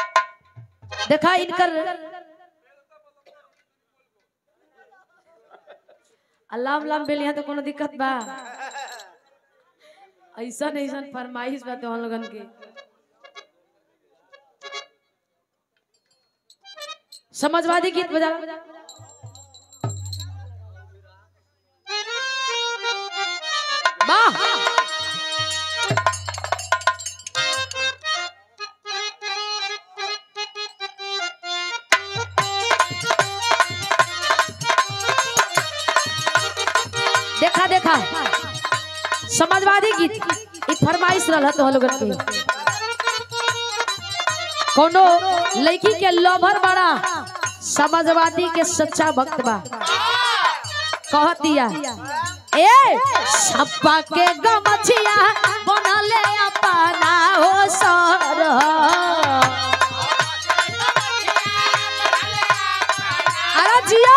देखा इनकर अल्लाह लाम बेलिया तो कोनो दिक्कत बा ऐसा ऐसा फरमाइश बा तो हम लोगन के समाजवादी गीत बजा वाह देखा देखा समाजवादी गीत ई फरमाइश रहल तो लोगन के कोनो लड़की के लोभर बड़ा समाजवादी के सच्चा भक्त बा कहतिया ए सप्पा के गमछिया बनले अपना हो सर अरे जिया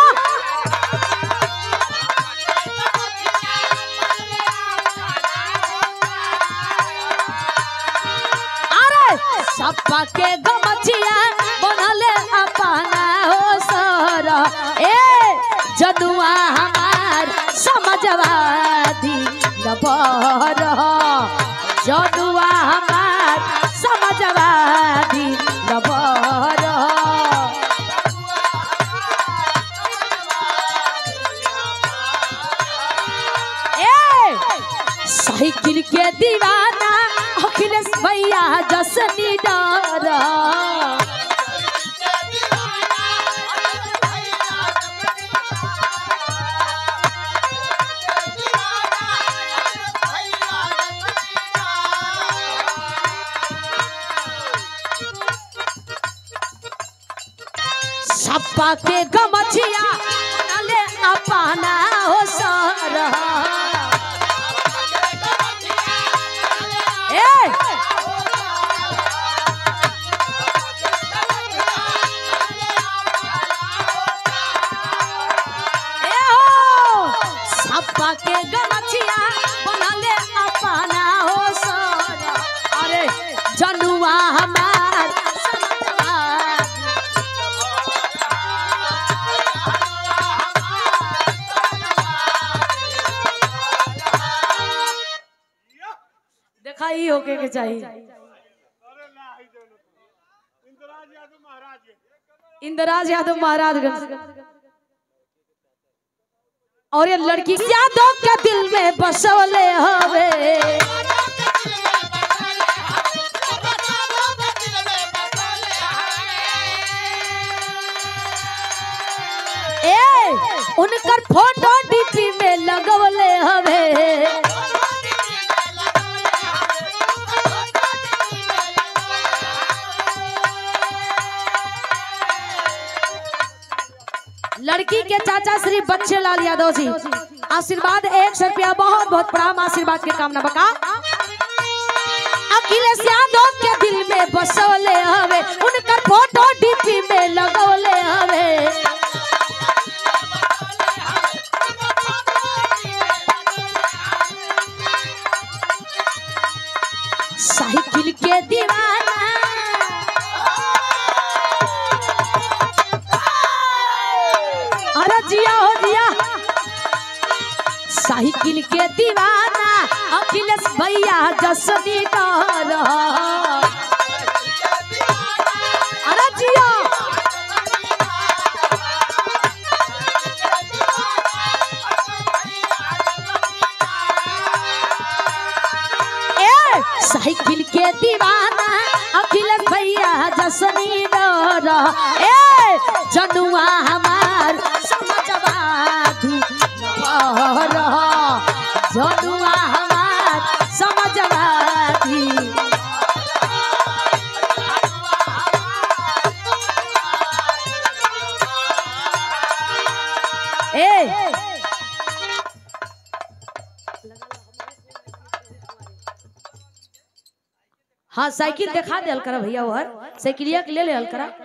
अरे सप्पा के गमछिया बनले अपना हो सर ए जदुआ हमार समझवादी लबर जदुआ हमार समझवादी लबर ए साइकिल के दीवाना अखिलेश भैया जसनी डर सप्पा के गमछिया नले अपना हो सर ए ए हो सप्पा के गमछिया बनले अपना हो सर अरे जनुआ हमार समाजवादी देखा ही होके के चाहिए इंदिराज यादव महाराजगंज और ये लड़की यादव के दिल में बसवले हवे ए उनकर फोटो डीपी में लगवले हवे लड़की के चाचा श्री बच्चे लाल यादव जी आशीर्वाद एक सौ रुपया बहुत बहुत प्रणाम आशीर्वाद के कामना बका अखिलेश यादव के दिल में बसवले हवे उनकर फोटो डीपी में लगवले हवे साइकिल के दीवाना अरे जिया हो जिया साइकिल के दीवाना अखिलेश भैया जसनी कर अरे जिया ए साइकिल के दीवाना अखिलेश भैया जसनी डर ए जनुआ हमार समझवादी नवर जनुआ हमार समझवादी ए हाँ साइकिल दिखा दे करा भैया और साइकिलिया के ले ले करा